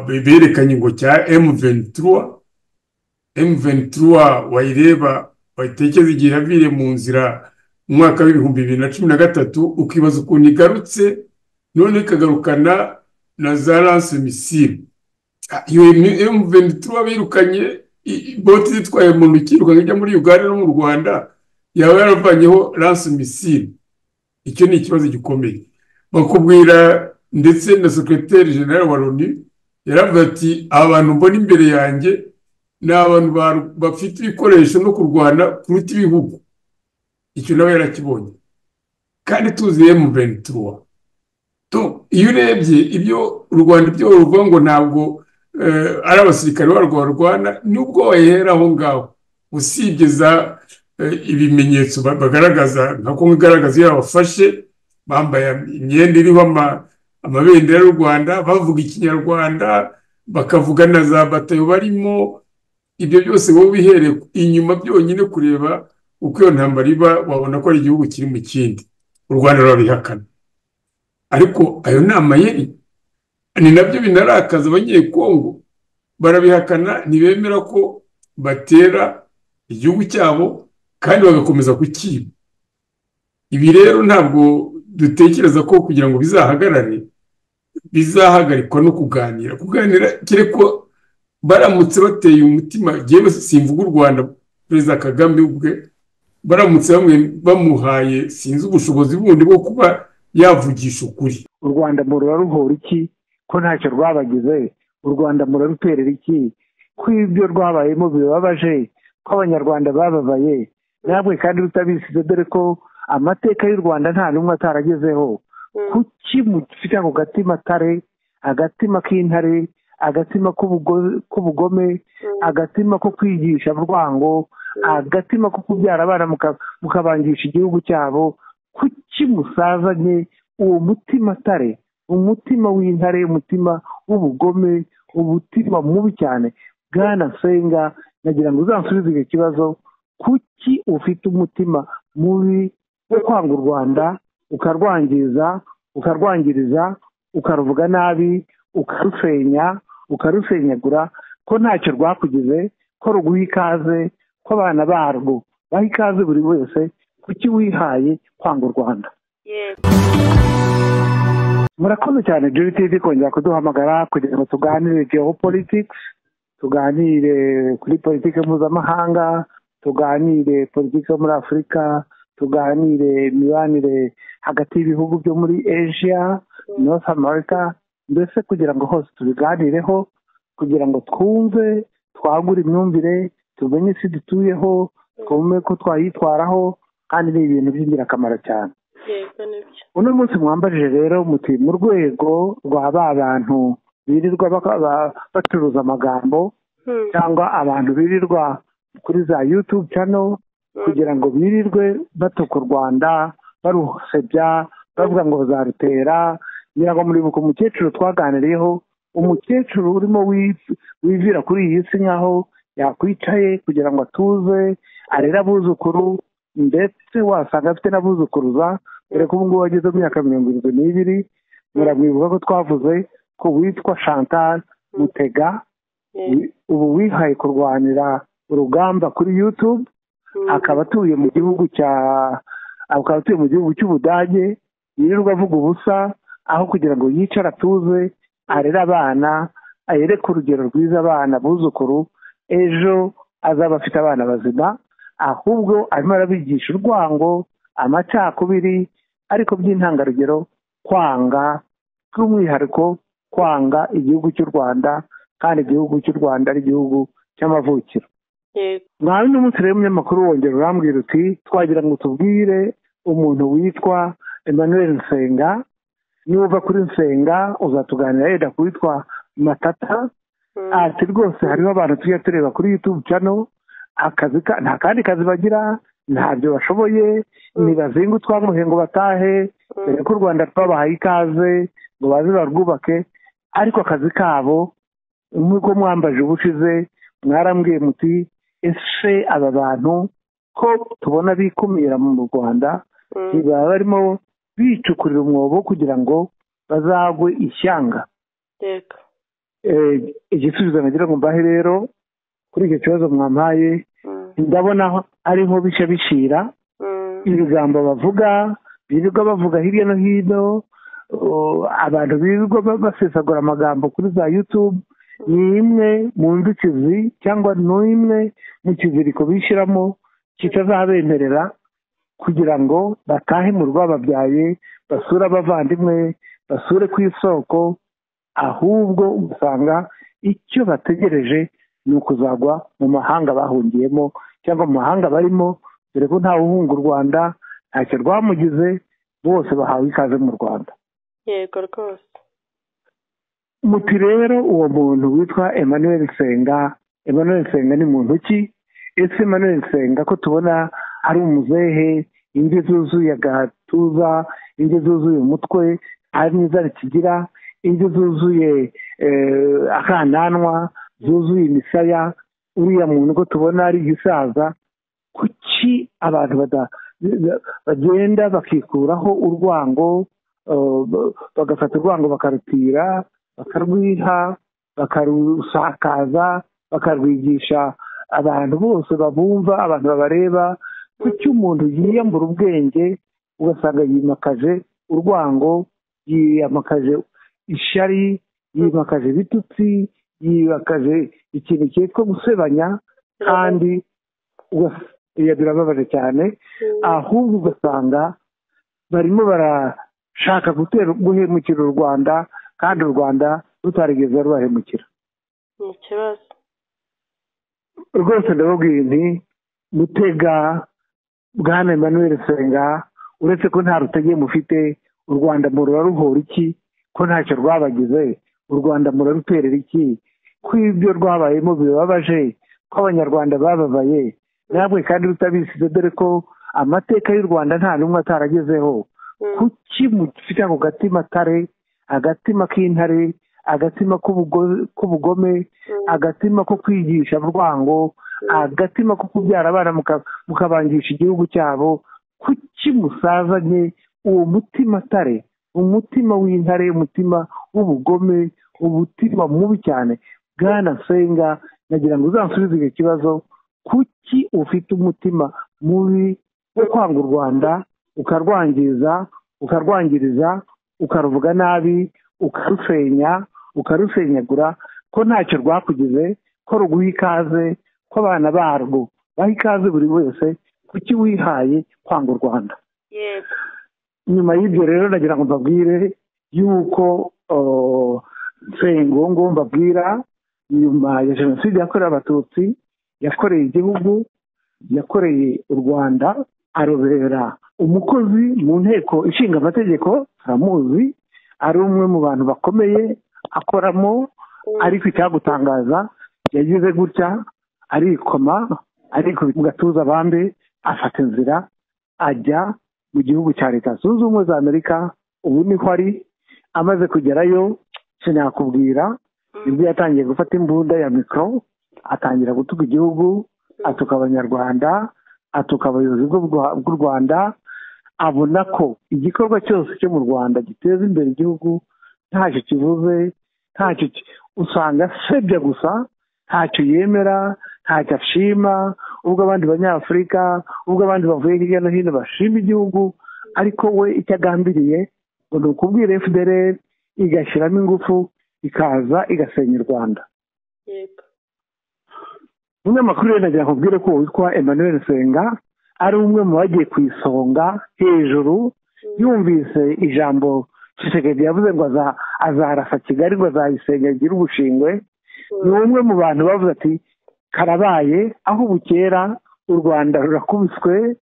berekanye ngo cya M23 M23 wayireba wayitekeza igihe yaviriye mu nzira mu mwaka w'ibihumbi bibiri na cumi na gatatu ukibaza ukuntu igarutse none ikagarukana na za lance misile iyo M23 birukanye boti zitwaye mu ntoki irukanga ijya muri Uganda no mu Rwanda yaba yaravanyeho lance misile icyo ni ikibazo gikomeye bakubwira ndetse na sekreteri general wa loni yaravuga ati abantu mbona imbere yanjye ni abantu bafite ibikoresho no kurwana kuruta ibihugu icyo nawe yarakibonye kandi tuzi mu ventura iyo urebye ibyo u rwanda ibyo ruvuga ngo ntabwo ari abasirikare barwo barwana nubwo wayihera aho ngaho usibye za ibimenyetso bagaragaza nka kongo igaragaza iyo babafashe bambaye imyenda iriho amabendera y'u rwanda bavuga ikinyarwanda bakavuga na za batayo barimo ibyo byose wowe ubihereye inyuma byonyine kureba uko iyo ntambara iba wabona ko ari igihugu kiri mu kindi u rwanda rurabihakana ariko ayo ni amayeri ni nabyo binarakaza abanyekongo barabihakana ntibemera ko batera igihugu cyabo kandi bagakomeza kukiba ibi rero ntabwo dutekereza ko kugira ngo bizahagarare bizahagarikwa no kuganira kuganira ko baramutse bateye umutima yewe simvuga u rwanda perezida kagame ubwe baramutse bamwe bamuhaye sinzi ubushobozi bundi bwo kuba yavugisha ukuri u rwanda muraruhura iki ko ntacyo rwabagize u rwanda muraruterera iki ko ibyo rwabayemo bibabaje ko abanyarwanda bababaye namwe kandi rutabisize dore ko amateka y'u rwanda nta n'umwe ataragezeho kuki mufite ako gatima kare agatima k'intare agatima k'ubugome agatima ko kwigisha urwango agatima ko kubyara abana mukabangisha igihugu cyabo kuki musazanye uwo mutima tare umutima w'intare umutima w'ubugome umutima mubi cyane bwana nsenga nagira ngo uzansubize icyo kibazo kuki ufite umutima mubi wo kwanga u rwanda ukarwangiza ukarwangiriza ukaruvuga nabi ukarusenya ukarusenyagura ko ntacyo rwakugize ko ruguha ikaze ko abana barwo baha ikaze buri wese kuki wihaye kwanga u rwanda murakoze cyane juriti kongera kuduhamagara kugira ngo tuganire geopolitics tuganire kuri politiki mpuzamahanga tuganire politiki yo muri afurika tuganire imibanire hagati y'ibihugu byo muri asia north america mbese kugira ngo hose tubiganireho kugira ngo twumve twagure imyumvire tumenye isi dutuyeho twumve ko twayitwaraho kandi ni ibintu by'ingirakamaro cyane uno munsi mwambajije rero muti mu rwego rwa ba bantu birirwa bacuruza amagambo cyangwa abantu birirwa kuri za yutube cano kugira ngo birirwe batuka u rwanda barusebya bavuga ngo bazarutera ngira ngo muribuka umukecuru twaganiriyeho umukecuru urimo wivira kuri iyi si nkaho yakwicaye kugira ngo atuze arere abuzukuru ndetse wasanga afite n'abuzukuruza dore ko ubu ngubu ageze mu myaka mirongo irindwi n'ibiri muramwibuka ko twavuze ko witwa chantal mutega ubu wihaye kurwanira urugamba kuri yutube akaba atuye mu gihugu cya akaba atuye mu gihugu cy'ubudage yirirwa avuga ubusa aho kugira ngo yicare atuze arere abana ayereke urugero rwiza abana buzukuru ejo azaba afite abana bazima ahubwo arimo arabigisha urwango amacakubiri ariko by'intangarugero kwanga by'umwihariko kwanga igihugu cy'u rwanda kandi igihugu cy'u rwanda ari igihugu cy'amavukiro mwawe n'umunsi rero umunyamakuru wongera urambwira uti twagira ngo tubwire umuntu witwa emmanuel nsenga niba kuri nsenga uzatuganira yenda kuwitwa matata ati rwose hariho abantu tujya tureba kuri yutube cano akazi nta kandi kazi bagira ntabyo bashoboye ntibazinga utwamuhe ngo batahe dore ko u rwanda twabahaye ikaze ngo baze barwubake ariko akazi kabo nk'uko mwambaje ubushize mwarambwiye muti ese aba bantu ko tubona bikumira mu rwanda ntibaba barimo bicukurira umwobo kugira ngo bazagwe ishyanga eh, igisubizo nagira ngo mbahe rero kuri icyo kibazo mwampaye ndabona ari nko bica bishira ibigambo bavuga birirwa bavuga hirya no hino uh, abantu birirwa ba- basesagura amagambo kuri za youtube ni imwe mu nzitizi cyangwa ni imwe mu kiziriko bishyiramo kitazabemerera kugira ngo batahe mu rwababyaye basure abavandimwe basure ku isoko ahubwo usanga icyo bategereje ni ukuzagwa mu mahanga bahungiyemo cyangwa mu mahanga barimo dore ko ntawe uhunga u rwanda ntacyo rwamugize bose bahawe ikaze mu rwanda yego rwose muti rero uwo muntu witwa emmanuel nsenga emmanuel nsenga ni muntu ki ese emmanuel nsenga ko tubona ari umuzehe imvi zuzuye agatuza imvi zuzuye umutwe ari mwiza rikigira imvi zuzuye eh, akananwa zuzuye imisaya uriya muntu ko tubona ari igisaza kuki abantu bada- bagenda bakikuraho urwango eh, bagafata urwango bakarutira bakarwiha bakarusakaza bakarwigisha abantu bose babumva abantu babareba kuki umuntu yiyambura ubwenge ugasanga yimakaje urwango yimakaje ishari yimakaje ibitutsi yimakaje ikintu cyitwa gusebanya kandi ugas- iya birababaje cyane ahubwo ugasanga barimo barashaka gutera guhemukira u rwanda kandi u rwanda rutarigeze rubahemukira mu kibazo rwose ndababwira nti mutega bwana emmanuel senga uretse ko nta rutege mufite u rwanda muraruhora iki ko ntacyo rwabagize u rwanda muraruterera iki ko ibyo rwabayemo bibabaje ko abanyarwanda bababaye namwe kandi rutabisize dore ko amateka y'u rwanda nta n'umwe ataragezeho kuki mufite ako gatima kare agatima k'intare agatima k'ubugo- k'ubugome agatima ko kwigisha urwango agatima ko kubyara abana muka- mukabangisha igihugu cyabo kuki musazanye uwo mutima tare umutima w'intare umutima w'ubugome umutima mubi cyane bwana nsenga nagira ngo uzansubize icyo kibazo kuki ufite umutima mubi wo kwanga u rwanda ukarwangiza ukarwangiriza ukaruvuga nabi ukarusenya ukarusenyagura ko ntacyo rwakugize ko ruguha ikaze ko abana barwo baha ikaze buri wese kuki wihaye kwanga u rwanda yego nyuma y'ibyo rero nagira ngo mbabwire yuko uh, nsengongo mbabwira nyuma ya jenoside yakorewe abatutsi yakoreye igihugu yakoreye u rwanda arobera umukozi mu nteko ishinga amategeko aramuzi ari umwe mu bantu bakomeye akoramo ariko icyagutangaza yagize gutya arikoma ariko mu gatuza bambe afata inzira ajya mu gihugu cya leta zunze ubumwe za amerika ubu niho ari amaze kugerayo sinakubwira nibwo yatangiye gufata imbunda ya mikoro atangira gutuka igihugu atuka abanyarwanda atuka abayobozi bw'u Rwa- bw'u rwanda abona ko igikorwa cyose cyo mu rwanda giteza imbere igihugu ntacyo kivuze ntacyo ki- usanga asebya gusa ntacyo yemera ntacyo ashima ubwo abandi banyafurika ubwo abandi bavuye hirya no hino bashima igihugu ariko we icyo agambiriye ngo ni ukubwira fdr igashyiramo ingufu ikaza igasenya u rwanda yego umunyamakuru rero nagira ngo mbwire ko witwa emmanuel nsenga ari umwe mu bagiye ku isonga hejuru yumvise ijambo Tshisekedi yavuze ngo aza- azarasa kigali ngo azayisenya agire ubushingwe ni umwe mu bantu bavuze ati karabaye aho bukera u rwanda rurakubiswe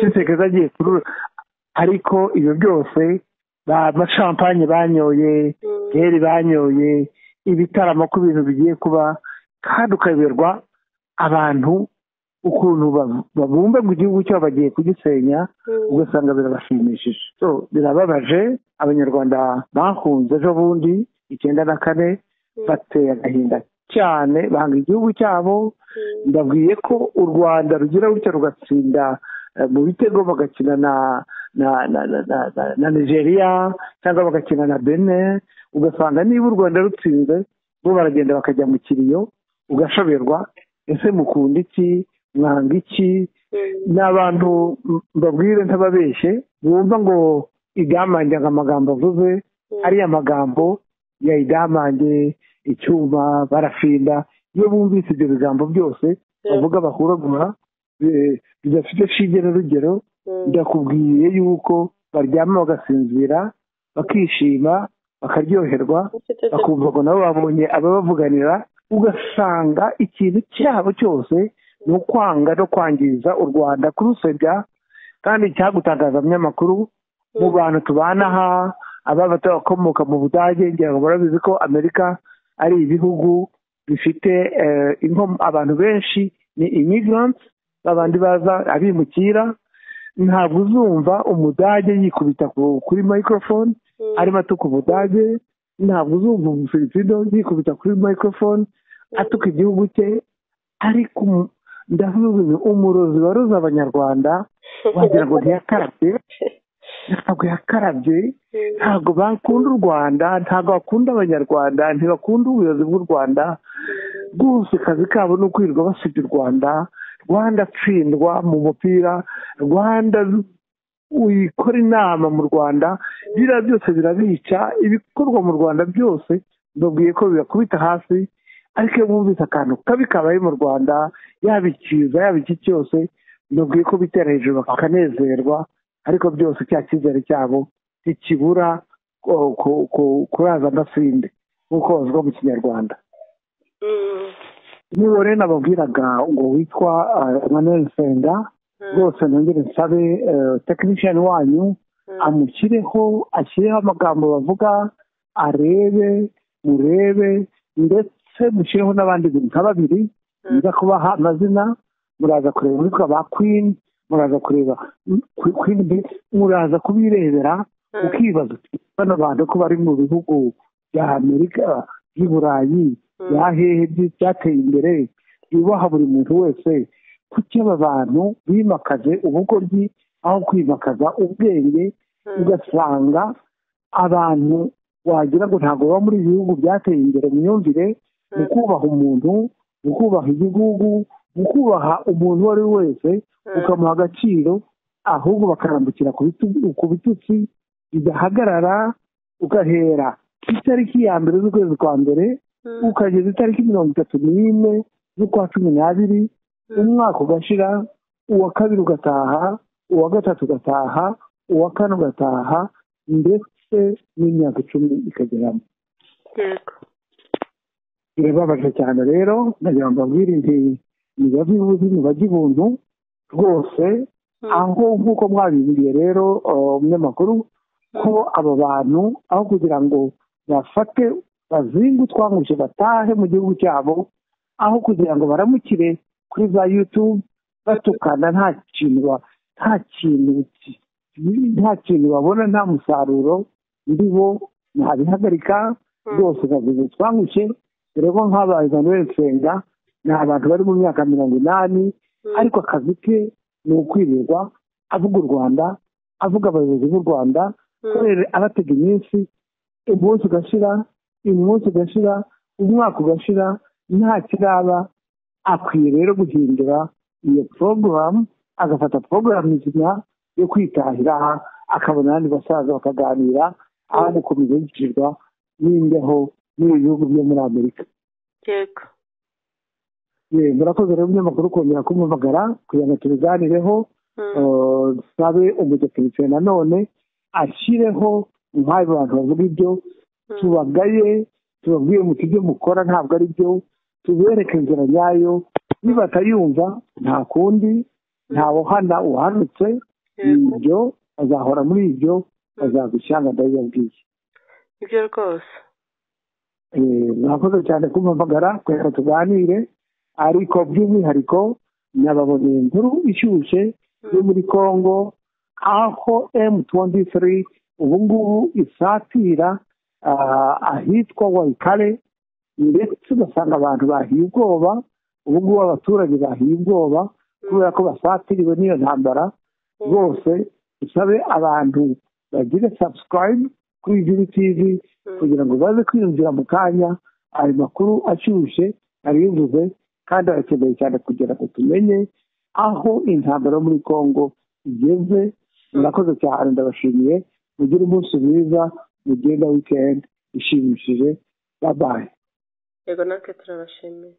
Tshisekedi agiye kurura ariko ibyo byose ba bashampanye banyoye geri banyoye ibitaramo ku bintu bigiye kuba kandi ukayoberwa abantu ukuntu ba- babumba ngo igihugu cyabo bagiye kugisenya ugasanga birabashimishije so birababaje abanyarwanda bahunze ejo bundi icyenda na kane bateye agahinda cyane banga igihugu cyabo ndabwiye ko u rwanda rugira gutya rugatsinda eh, mu bitego bagakina na na na na, na, na, na nigeria cyangwa bagakina na benin ugasanga niba u rwanda rutsinze bo baragenda bakajya mu kiriyo ugashoberwa ese mukunda iki mwanga iki ni abantu m- mbabwire ntababeshye bumva ngo idamange ngo amagambo avuze ariya magambo ya idamange icyuma barafinda iyo bumvise ibyo bigambo byose bavuga bakuragura bi- bidafite shinge n'urugero ndakubwiye yuko baryama bagasinzira bakishima bakaryoherwa bakumva ngo nabo babonye ababavuganira ugasanga ikintu cyabo cyose ni ukwanga no kwangiza u rwanda kurusebya kandi cyagutangaza abanyamakuru mu bantu tubana aha ababa abakomoka mu budage ngira ngo barabizi ko amerika ari ibihugu bifite eh, inko- abantu benshi ni immigrants babandi baza abimukira ntabwo uzumva umudage yikubita ku- kuri microphone arimo atuka ubudage ntabwo uzumva umufilipino yikubita kuri microphone atuka igihugu cye ariko umu- ndavuga ngo umurozi waroze abanyarwanda wagira ngo ntiyakarabye ntabwo yakarabye ntabwo bakunda u rwanda ntabwo bakunda abanyarwanda ntibakunda ubuyobozi bw'u rwanda rwose akazi kabo ni ukwirirwa basebya u rwanda rwanda atsindwa mu mupira rwanda uyikora inama mu rwanda biriya byose birabica ibikorwa mu rwanda byose babwiye ko bibakubita hasi ariko iyo bumvise akantu kabi kabaye mu rwanda yaba ikiza yaba iki cyose babwiye ko bitera hejuru bakanezerwa ariko byose cya cyizere cyabo ntikibura ku- ku- ku- kuraza agasinde nk'uko bavuga mu kinyarwanda niwo rero nababwiraga ngo witwa eh, emmanuel senga rwose nongere nsabe eh, tekinishiyani wanyu amushyireho ashyireho amagambo bavuga arebe murebe ndetse mushyireho n'abandi bintu nka babiri nza kubaha amazina muraza kureba uwitwa ba kwini muraza kureba kwini muraza kubirebera ukibaza uti bano bantu ko bari mu bihugu bya amerika by'i burayi bya hehe byi- byateye imbere byubaha buri muntu wese kuki aba bantu bimakaje ubugoryi aho kwimakaza ubwenge ugasanga abantu wagira ngo ntabwo baba muri ibi bihugu byateye imbere mu myumvire mu kubaha umuntu mu kubaha igihugu mu kubaha umuntu uwo ari we wese ukamuha agaciro ahubwo bakarambukira ku bitu- ku bitutsi bigahagarara ugahera ku itariki ya mbere z'ukwezi kwa mbere ukageza itariki mirongo itatu n'imwe z'ukwa cumi n'abiri umwaka ugashira uwa kabiri ugataha uwa gatatu ugataha uwa kane ugataha ndetse n'imyaka icumi ikageramo yego birababaje cyane rero ndagira ngo mbabwire nti ntibabibuze ntibajya ubuntu rwose aho nk'uko mwabibwiye rero uh, umunyamakuru ko abo bantu aho kugira ngo bafate bazinge utwanguje batahe mu gihugu cyabo aho kugira ngo baramukire kuri za yutube batukana nta kintu ba- nta kintu ki- nta kintu babona nta musaruro ndi bo ntabihagarika rwose nkavuga utwanguje dore ko nk'aba Emmanuel Nsenga ni abantu bari mu myaka mirongo inani ariko akazi ke ni ukwirirwa avuga u rwanda avuga abayobozi b'u rwanda kubera abatega iminsi umunsi ugashira umunsi ugashira umwaka ugashira nta kiraba akwiye rero guhindura iyo porogaramu agafata porogaramu nzima yo kwitahira aha akabona abandi basaza bakaganira aho gukomeza yishyurwa n'imbeho n'ibi bihugu byo muri amerika yego Ye, murakoze rero umunyamakuru kongera kumpamagara kugira ngo tubiganireho Eh, sabe umutekinisiye nanone ashyireho nk'ayo bantu bavuga ibyo tubagaye tubabwire muti ibyo mukora ntabwo ari byo tubereke inzira nyayo nibatayumva nta kundi ntawuhana uhanutse ibyo bazahora muri ibyo bazagushyanga ndabibabwiye nibyo rwose Eh, murakoze cyane kumpamagara kugira ngo tuganire ariko by'umwihariko nababoneye inkuru ishyushye yo muri congo aho m23 ubu ngubu isatira ah, ahitwa waikare ndetse ugasanga abantu bahiye ubwoba ubu ngubu abaturage bahiye ubwoba kubera ko basatiriwe n'iyo ntambara rwose dusabe abantu bagire subscribe kuri juri tv kugira ngo baze kwiyumvira mu kanya ayo makuru ashyushye arivuze kandi arakeneye cyane kugira ngo tumenye aho intambara yo muri congo igeze murakoze cyane ndabashimiye mugire umunsi mwiza mugenda wikendi ishimishije babaye yego natwe turabashimiye